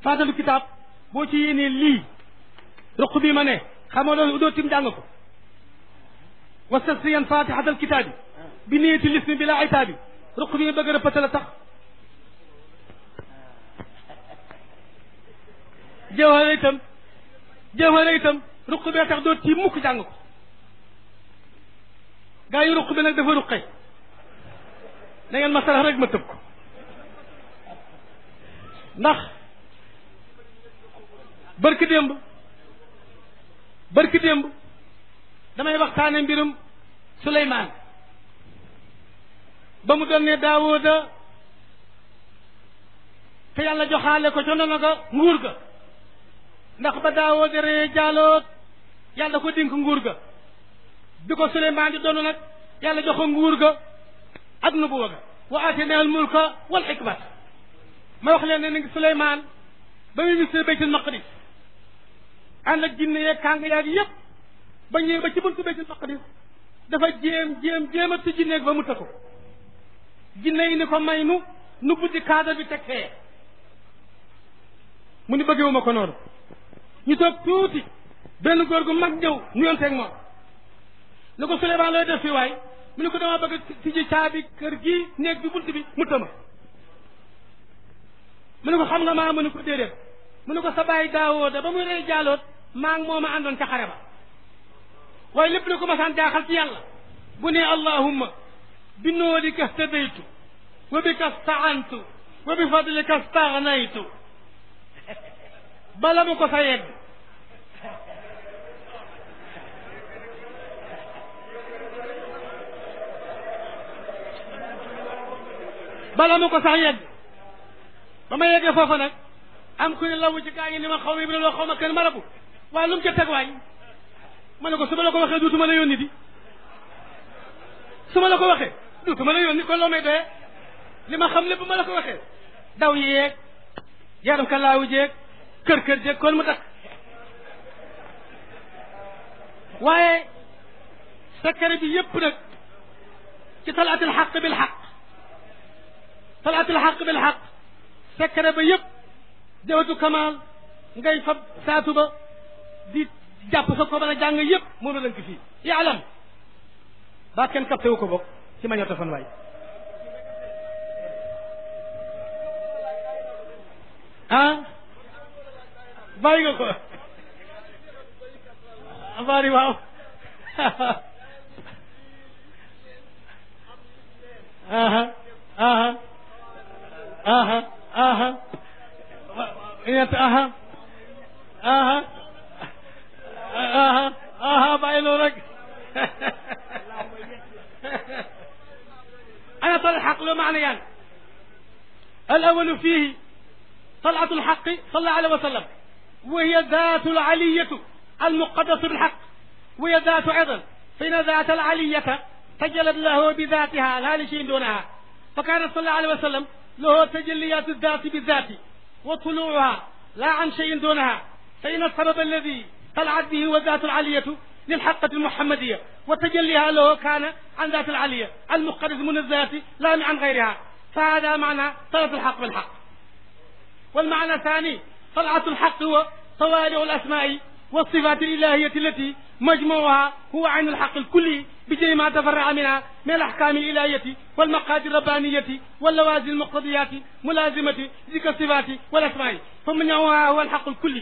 faatalu kitaab boo ci yéenee lii ruq bi ma ne xamoo loolu doo tim jàng ko wastasriyan fatihatal kitaabi bi niyati lismi bi la itaabi ruq bi nga bëgg a rëppata la tax jawhara itam jawhara itam ruq bee tax doo tiim mukk jàng ko gaa yi ruq bi nag dafa ruqe da ngeen ma sarax rek ma tëb ko ndax barki démb barki démb damay waxtaane mbirum Suleymaan ba mu doon ne Daawuda te yàlla joxaale ko ca nono ga nguur ga ndax ba Daawuda ree jaaloot yàlla ko dénk nguur ga bi ko Suleymaan di doon nag yàlla jox ko nguur ga ak nubuwa ga wa aatayna al mulka wal xikmata ma wax leen ne ni Suleymaan ba muy visité baytul maqdis ànd ak jinne yeeg kàng yaag yëpp ba ñëwee ba ci buntu baytul maqdis dafa jéem jéem jéem a ci jinneeg ba mu tëkko jinne yi ni ko may nu nu buddi kaada bi teg fee mu ni bëggewuma ko noonu ñu toog tuuti benn góor gu mag ñëw nuyonteeg moom ni ko Suleymaan looy def fii waay mu ne ko dama bëgg tijji caabi kër gi néeg bi bunt bi mu tëma mu ne ko xam nga maa mu ne ko déedéet mu ne ko sa bàyyi daawoo da ba muy rey jaaloot maa ngi mooma àndoon ca xare ba waaye lépp lu ko masaan jaaxal ci yàlla bu ne allahumma bi noolika htadaytu wa bika staantu wa bi fadlika stagnaytu bala mu ko sa yegg bala mu ko sax yegg ba ma yeggee foofa nag am ku ne lawu ci gaa yi ni ma xaw ma bi loo xaw ma kenn marabu waaye lu mu ca teg waay ma ne ko su ma la ko waxee duutuma la yónni di su ma la ko waxee duutuma la yónni kon loo may doyee li ma xam lépp ma la ko waxee daw yeeg yaram ka laawu jeeg kër kër jeeg kon mu takk waaye secret bi yépp nag ci talaatil xaq bil xaq talaatil xaq bil xaq secret ba yépp jawatu kamal ngay fab saatu ba di jàpp sa ko mën a jàng yépp moom la lënk fii yaalam baa kenn capté wu ko bokk ci magnétophone waay ah bàyyi nga ko bari waaw aha aha aha aha ñett aha aha aha aha bàyyi loolu rek أنا طلع الحق له معنيان الأول فيه طلعة الحق صلى الله عليه وسلم وهي ذات العلية المقدس بالحق وهي ذات أيضا فإن ذات العلية تجلت له بذاتها لا لشيء دونها فكان صلى الله عليه وسلم له تجليات الذات بالذات وطلوعها لا عن شيء دونها فإن السبب الذي طلعت به هو ذات العلية للحقة المحمدية وتجليها له كان عن ذات العلية المقدس من الذات لا عن غيرها فهذا معنى طلعة الحق بالحق والمعنى الثاني طلعة الحق هو طوالع الأسماء والصفات الإلهية التي مجموعها هو عين الحق الكلي بجميع ما تفرع منها من الأحكام الإلهية والمقادير الربانية واللوازم المقتضيات ملازمة ذكر الصفات والأسماء فمنعها هو الحق الكلي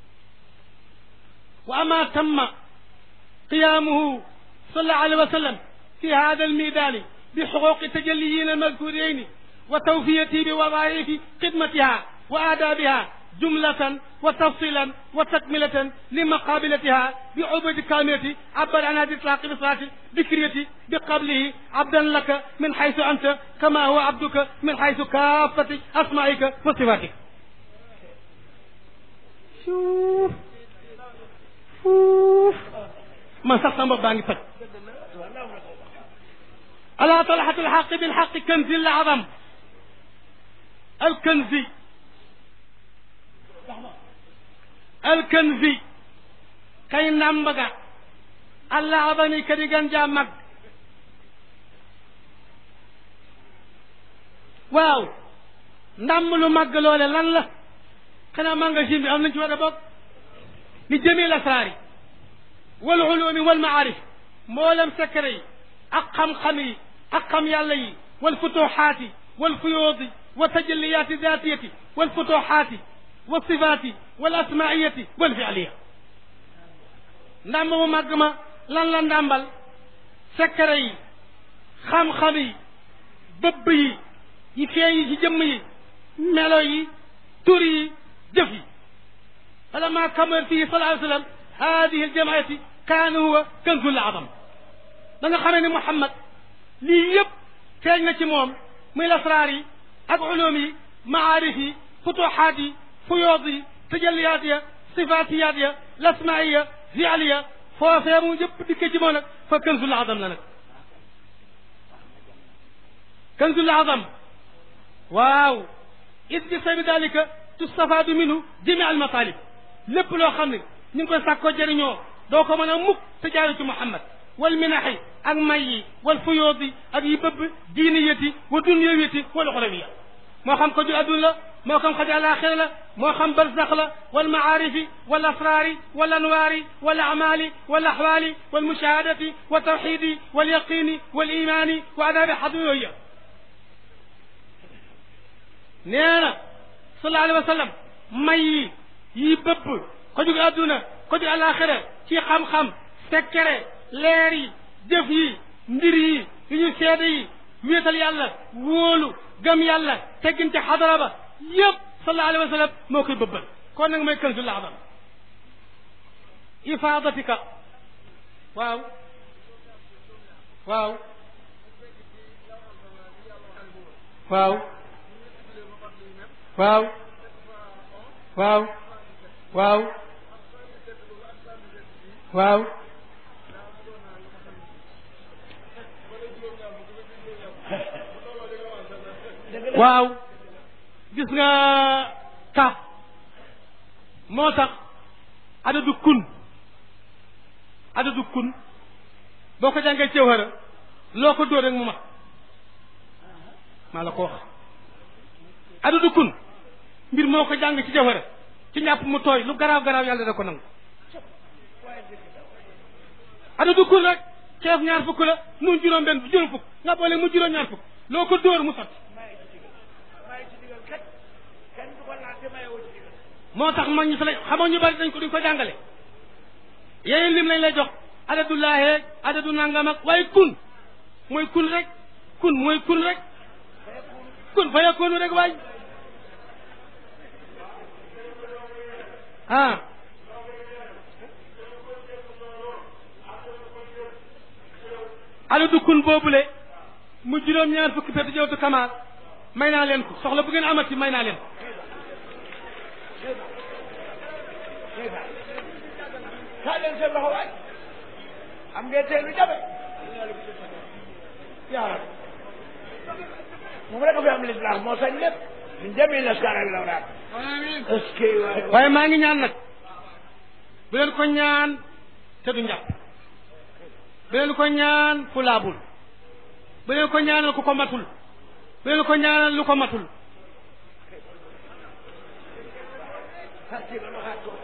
وأما تم قيامه صلى الله عليه وسلم في هذا الميدان بحقوق تجليين المذكورين وتوفيته بوظائف خدمتها وآدابها جملة وتفصيلا وتكملة لمقابلتها بعبد كاملة عبر عن هذه الإطلاق بصلاة ذكرية بقبله عبدا لك من حيث أنت كما هو عبدك من حيث كافة أسمائك وصفاتك شوف شوف man sax sama bopp baa ngi toj ala talxatu lxaqi bilxaqi kanzi lazam alkanzi alkanzi kay nambaga allazami kadi gan jaa mag waaw ndàmm lu mag loole lan la xanaa magasin bi am nañ ci war a bokk li jëmee lasraar yi wal ulumi wal maarif mboolem secret yi ak xam-xam yi ak xam yàlla yi wal futuxaati wal fuyuudi wa tajalliyaati daatiyati wal futuxaati wa sifaati wal asmaiyati wal fialiya ndàmb mu màgg ma lan la ndàmbal secret yi xam-xam yi bëbb yi yi feeñ yi ci jëmm yi melo yi tur yi jëf yi falamma kamal fii sallallahu alayhi wa sallam hadihi aljamaati kaana huwa kanzul azam da nga xamee ne Muhammad lii yëpp feeñ na ci moom muy lasraar yi ak ulum yi maarif yi futuxaat yi fuyood yi tajalliyaat ya sifaatiyaat ya lasmaiya fialiya foofee mu yëpp dikkee ci moom nag fa kanzul azam la nag kanzul azam waaw is bi sabi dalika tustafaadu minhu jami al matalib lépp loo xam ne ñu ngi koy sàkkoo jëriñoo doo ko mën a mukk te jaaru ci Muhammad wal minaxi ak may yi wal fuyoodi ak yi bëbb diiniyati wa dunyawiyati wal uxrawiya moo xam ko ju adduna la moo xam xaji alaxira la moo xam barzax la wal maarifi wal asraari wal anwaari wal amali wal axwaali wal mushahadati wa tawxidi wal yaqini wal imaani wa adaabi xaduyooya nee na sallallahu alayhi wa sallam may yi yi bëbb ko jug adduna ko jug alaxira ci xam-xam sekkere leer yi jëf yi mbir yi yu ñu seede yi wéetal yàlla wóolu gëm yàlla tegginte xadara ba yëpp sallallahu alayhi wa sallam moo koy bëbbal kon nag mooy kanzul azam ifaadatika waaw waaw waaw waaw waaw waaw waaw waaw gis nga ka moo tax adadu kun adadu kun boo ko jàngee cewara loo ko dóor rek mu mat maa la ko wax adadu kun mbir moo ko jàng ci jawara ci ñàpp mu tooy lu garaaw garaaw yàlla da ko nangu adadu kun rek ceef ñaar fukk la nun juróom benn juróom fukk nga boole mu juróom ñaar fukk loo ko dóor mu sotti moo tax mag ñi fa la xamoo ñu bari dañ ko duñ ko jàngale yeneen lim lañ lay jox adadu laaheeg adadu nangam ak waaye kun mooy kun rek kun mooy kun rek kun fa yakunu rek waay ah adadu kun boobule mu juróom-ñaar fukki perte jawtu kamaal may naa leen ko soxla bu ngeen amati may naa leen ko kaa leen seen loxo waay am ngeen teel lu jafe yaa rab moom rek a fi am lislaam moo sañ lépp min jami naskara bi lawraat est-ce que waay waaye maa ngi ñaan nag bu leen ko ñaan te du njàpp bu leen ko ñaan fu laabul bu leen ko ñaanal ku ko matul bu leen ko ñaanal lu ko matul tartiban waxaat ko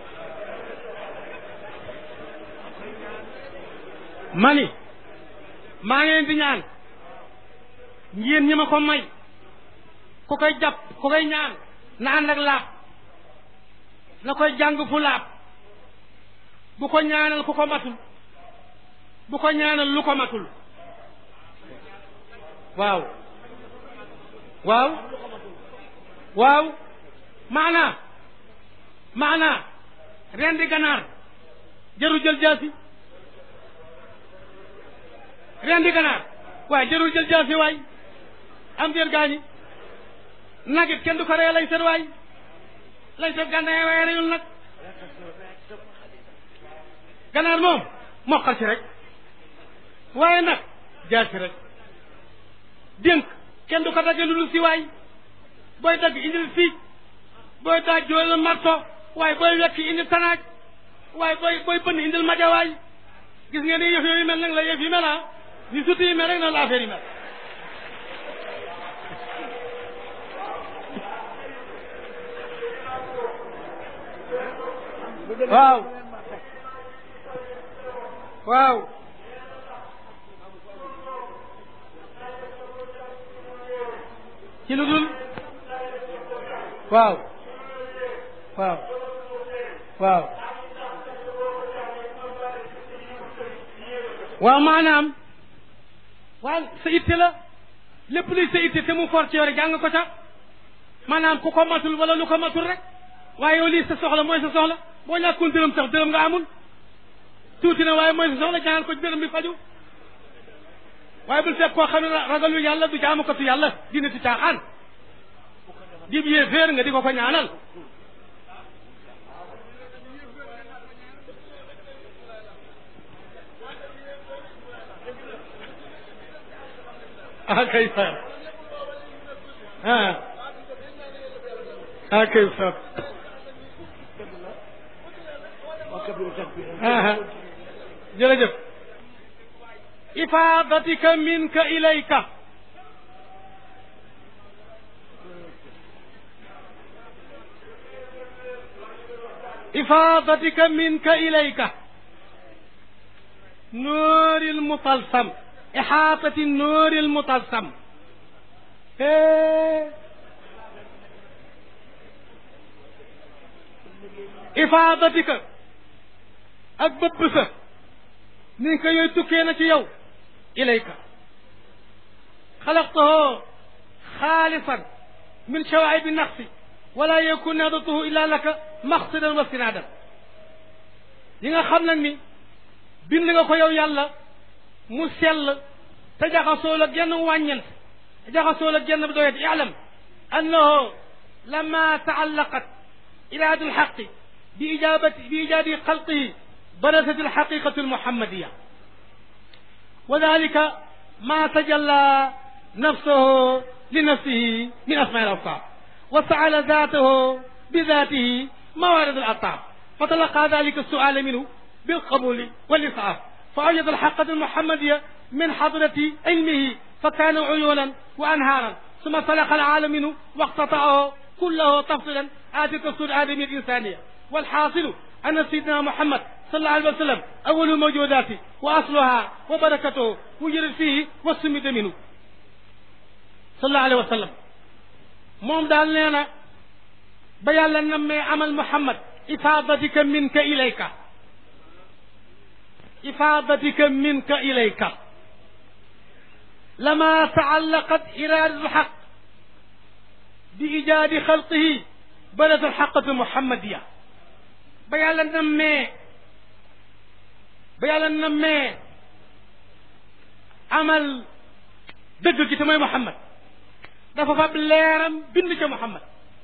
mani maa ngi leen di ñaan ngeen ñi ma ko may ku koy jàpp ku koy ñaan na ànd ak laab na koy jàng fu laab bu ko ñaanal ku ko matul bu ko ñaanal lu ko matul waaw waaw waaw maanaa maanaa rendi ganaar jarul jël jaasi rendi ganaar waaye jarul jël jaasi waay am déet gaañi nagit kenn du ko ree lay set waay lay set gànnaay waaye reyul nag ganaar moom moqal ci rek waaye nag jaasi rek dénk kenn du ko dagge lu dul si waay booy dagg indil fii booy daaj joolal marto waaye booy wekk indil tanaaj waaye booy booy bënn indil maja waay gis ngeen ni yëf yooyu mel nag la yëf yi mel ah ni suti yi mel rek na la affaire yi mel waaw waaw ci lu dul waaw waaw waaw waaw maanaam waaw sa itte la lépp luy sa itte te mu for ci yow rek jàng ko ca maanaam ku ko matul wala lu ko matul rek waaye yow lii sa soxla mooy sa soxla boo ñàkkoon dërëm sax dërëm nga amul tuuti na waaye mooy sa soxla ñaanal ko dërëm bi faju waaye bul fekk koo xam ne ragalu yàlla du jaamukatu yàlla dina ti caaxaan di yee féer nga di ko ko ñaanal ah kay sa ah ah kay sa ah jërëjëf ifaadatika minka ilayka ifaadatika minka ilayka nuuri lmutalsam ixaatati nuuri lmutalsam ifaadatika ak bëpp sa ni ko yooyu tukkee na ci yow ilayka xalaqtahu xaalisan min shawaibi naqsi wala yakun nadatuhu illa laka maqsidan wa sinaadan yi nga xam nag ni bind nga ko yow yàlla mu sell te jaxasoo la genn wàññent jaxasoo la genn doyet i'lam annahu lama taallaqat iraadu lxaqi bi ijabati bi ijaadi xalqihi برزت الحقيقة المحمدية وذلك ما تجلى نفسه لنفسه من أسماء الأوصاف وسعل ذاته بذاته موارد الأطاف فتلقى ذلك السؤال منه بالقبول والإسعاف فأوجد الحقة المحمدية من حضرة علمه فكان عيونا وأنهارا ثم سلخ العالم منه واقتطعه كله تفصيلا آتي تفصيل آدم الإنسانية والحاصل أن سيدنا محمد صلى الله عليه وسلم أول الموجودات وأصلها وبركته وجرت فيه والسمد منه صلى الله عليه وسلم moom daal nee na ba yàlla nammee amal Muhammad ifaadatika minka ilayka ifaadatika minka ilayka lama taallaqat iraadatu lxaq bi ijaadi xalqihi badat alxaqatu muhammadiya ba yàlla nammee ba yàlla nammee amal dëgg gi te mooy Muhammad dafa fab leeram bind ca Muhammad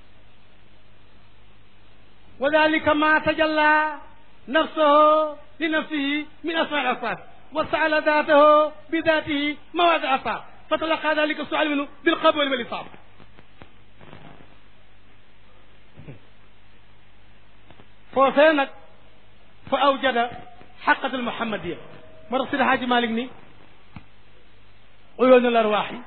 wa dalika ma tajalla nafsahu li nafsihi min asma al asfar wa saala daatahu bi daatihi mawaad al asfar fa talaqa dalika sual minhu bil qabul wal isaab foofee nag fa awjada xaqatul muhammadiya moo tax Sidi Haaji Malik ni uyuunul arwaax yi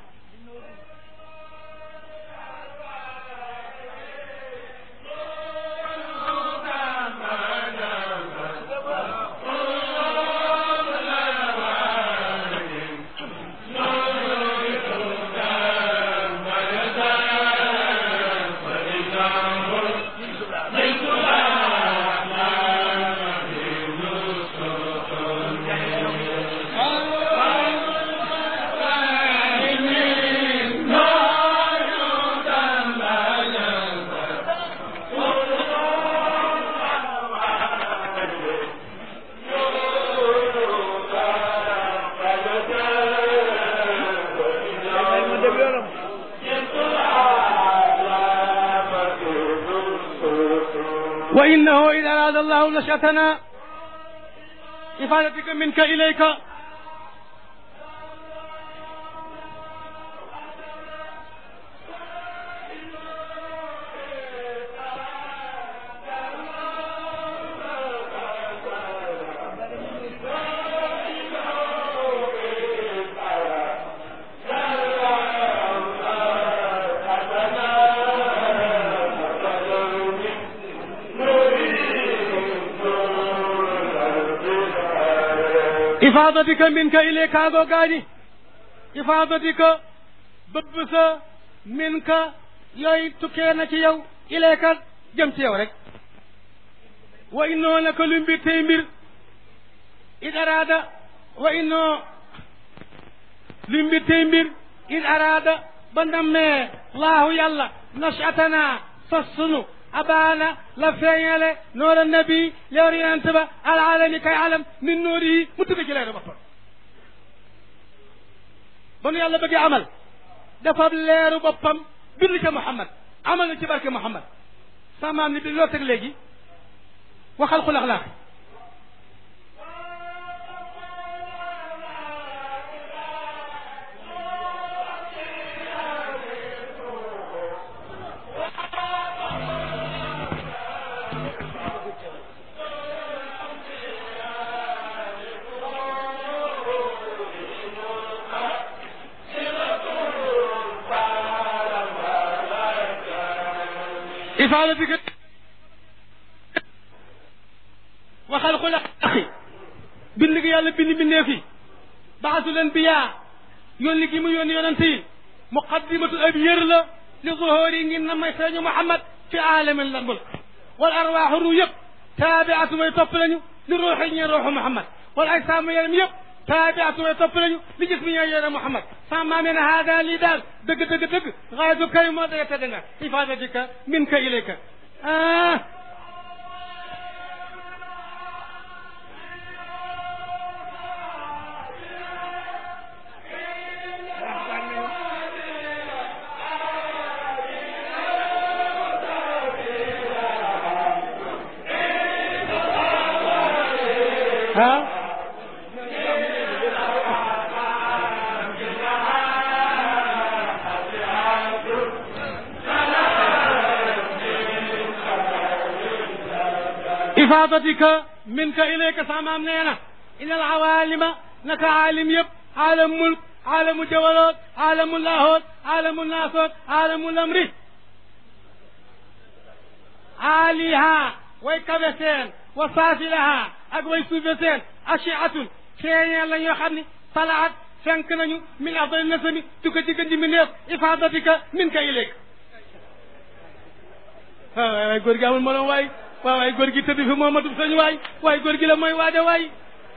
وإنه إذا أراد الله نشأتنا إفادتك منك إليك ifaadatika minka ilayka goo gaañi ifaadatika bëbb sa minka yooyu tukkee na ci yow ilayka jëm ci yow rek wa innoo naka lu mbir tey mbir id araada wa innoo lu mbir tey mbir id araada ba nammee laahu yàlla nashatana sos sunu abaana la feeñale noor a nabi leer yonent ba alalami kay alam min noori yi mu tudd ci leeru boppam ba nu yàlla bëggee amal dafa leeru boppam bind ca Muhammad amal na ci barke Muhammad sa maam ni bi loo teg léegi waxal xul axlaaq ifaadatika waxal xul axi bind gi yàlla bind bindee fi baasu leen biyaa yónni gi mu yónni yonent yi muqaddimatu ab yër la li zuhóori ngir na may feeñu Muhammad fi aalamin la mulk wal arwaaxu ru yëpp taabiatu way topp lañu li ruuxi ñee ruuxu Muhammad wal ajsaamu yaram yëpp taabiatu way topp lañu li gis mi ñee yore Muhammad sama maam ne haada lii daal dëgg dëgg dëgg xaayatu kay moo daga tedd nga ifaadatika min ka ilayka ah ah ifaadatika minka ilayka samaam nee na in al awaalima naka aalim yëpp aalam mulk aalamu jawaloot aalamu laahoot aalamu naasoot aalamu lamri aaliha way kawe seen wa saafilaha ak way suufe seen achiatun feeñeel la ñoo xam ni talaat fenk nañu min afdali nasami tukka ci gën ji mi neef ifaadatika minka ilayka waaw waay waay góor gi amul moroom waay waaw waay góor gi tëdd fi Momadou Sëñ waay waay góor gi la mooy waade waay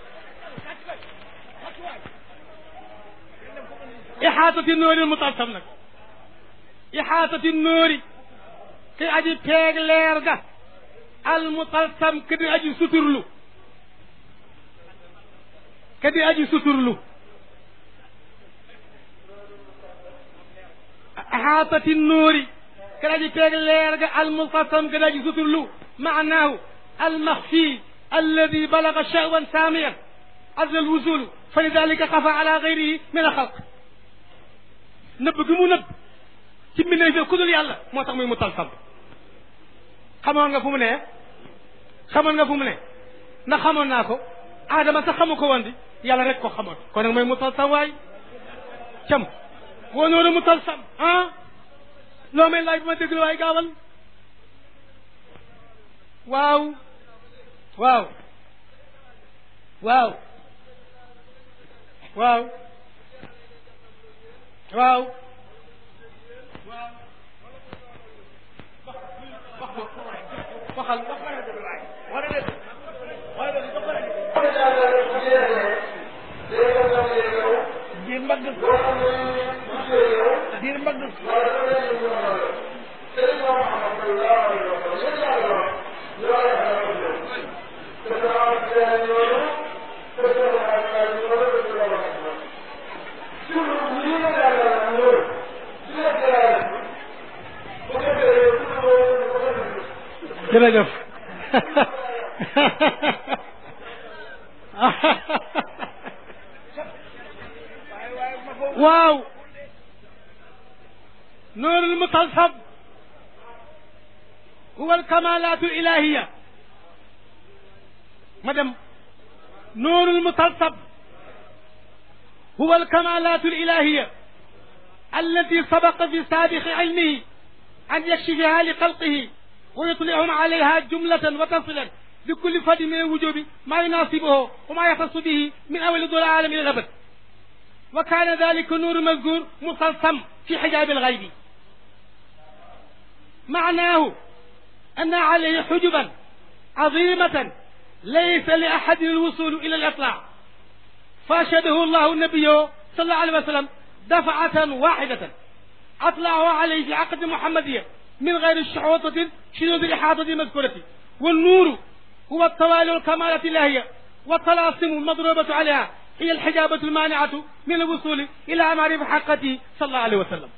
ixaatati nóori mutalsam nag ixaatati nóori ki aji peeg leer ga al mutalsam ke di aji suturlu ke di aji suturlu ixaatati nóori ke di aji peeg leer ga al mutalsam ke di aji suturlu معناه المخفي الذي بلغ شأوا ساميا عز الوصول فلذلك خفى على غيره من الخلق nëbb gi mu nëbb ci mbindeef yi ku dul yàlla moo tax muy mu talsam xamoon nga fu mu ne xamoon nga fu mu ne ndax xamoon naa ko aadama sax xamu ko woon di yàlla rek ko xamoon kon nag mooy mu talsam waay cam woo noonu mu talsam ah loo may laaj bi ma déglu waay gaawal waaw waaw waaw waaw waaw waxal diir mbagg diir mbagg jërëjëf waaw noorul mutalsam huwa alkamalaatu ilahiya ma dem noorul mutalsam huwa alkamalaatu ilahiya التي سبق في سابق علمه أن يكشفها لخلقه ويطلعهم عليها جملة وتفصيلا لكل فرد من الوجوب ما يناسبه وما يختص به من أول دور العالم إلى الأبد وكان ذلك النور المذكور مصلصم في حجاب الغيب معناه أن عليه حجبا عظيمة ليس لأحد الوصول إلى الإطلاع فأشهده الله النبي صلى الله عليه وسلم دفعة واحدة أطلعه عليه في عقد محمدية من غير شحوطة شذوذ الإحاطة المذكورة والنور هو الطوال والكمالة اللاهية والطلاسم المضروبة عليها هي الحجابة المانعة من الوصول إلى معرفة حقته صلى الله عليه وسلم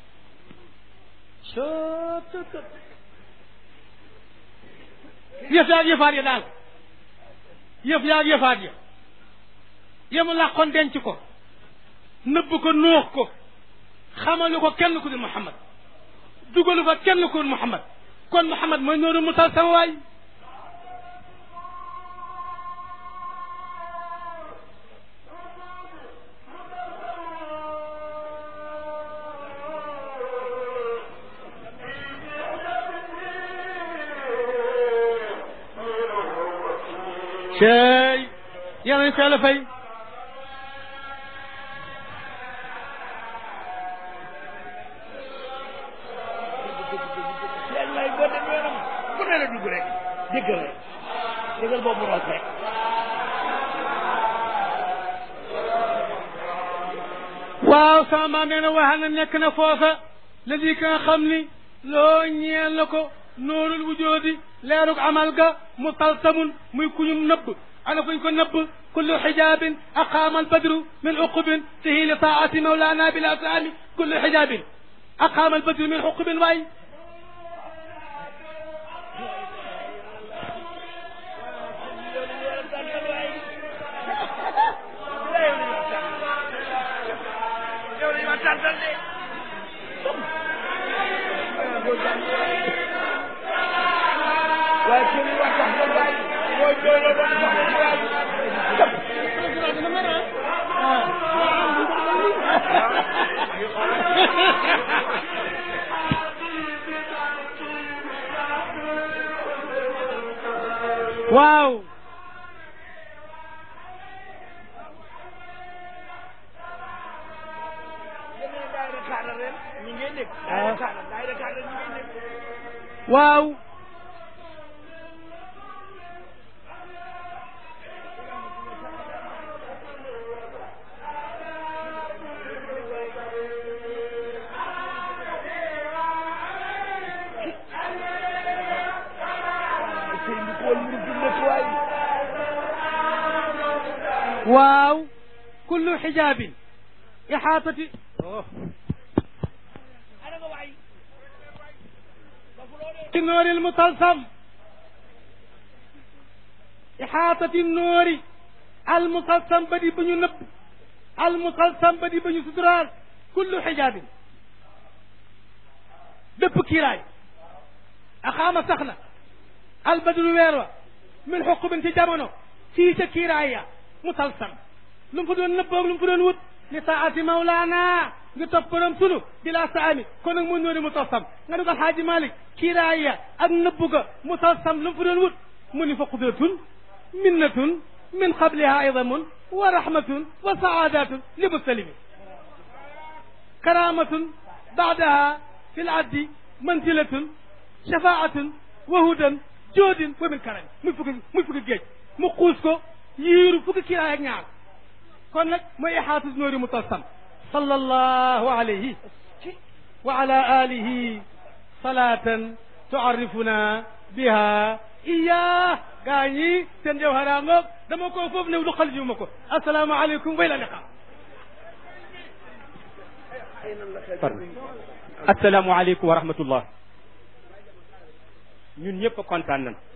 yëf yaa yëfaat ya daal yëf yaa yëfaat ya yemu làqoon denc ko nëbb ko nuux ko xamalu ko kenn ku dul Muhammad dugalu ko kenn ku dul Muhammad kon Muhammad mooy noonu mu tal sama waay cey yàlla nañ ko yàlla fay leen lay boo dem yoonam bu ne la dugg rek déggal rek déggal boobu roos rek waaw sama maam nee na waxal na nekk na foofa la di ka nga xam ni loo ñeel na ko noorul wujoodi leerug amal ga mu taltamun muy kuñum nëbb ana fuñ ko nëbb kullu xijaabin aqaama albadru min uqubin fihi li taati mawlana bil asaami kullu xijaabin aqaama albadru min uqubin waay waaye kii bi wax sax ba waay mooy doole ba sax ba waay waaw yeneen daayira kaadar ren ñu ngi dégg daayira kaadar daayira kaadar ñu ngi dégg waaw sëñ bi ko woon mu dugg nekk waay waaw kullu xijaabin ixaatati ana nga waay ci noori almutalsam ixaatati noori almutalsam ba di ba ñu nëbb almutalsam ba di ba ñu suturaal kullu xijaabin dëpp kiiraay axaama sax na albadru weer wa min xuqubin ci jamono fii ca kiiraay ya mutalsam lu mu fa doon nëbboog lu mu fa doon wut li taati mawlaana ngi topp borom sunu bila saami kon nag mu noori mutalsam nga dugal xaaji malik kiiraay ya ak nëbbu ga mutalsam lu mu fa doon wut mu ni fa qudratun minnatun min qabliha idamun wa rahmatun wa saadatun li muslimi karamatun baadaha fi laddi manzilatun shafaatun wa hudan joodin wa min karami muy fukki muy fukki géej mu xuus ko yiiru fukki kiiraay ak ñaar kon nag mooy ixaatu noori mutalsam sallallahu alayhi wa ala alihi salatan tuarrifuna biha iya gaa ñi seen jawhara ngoog dama ko foofu new lu xal jiw ma ko assalaamu aleykum wa ila liqa asalaamaaleykum wa rahmatullah ñun ñëpp kontaan nañ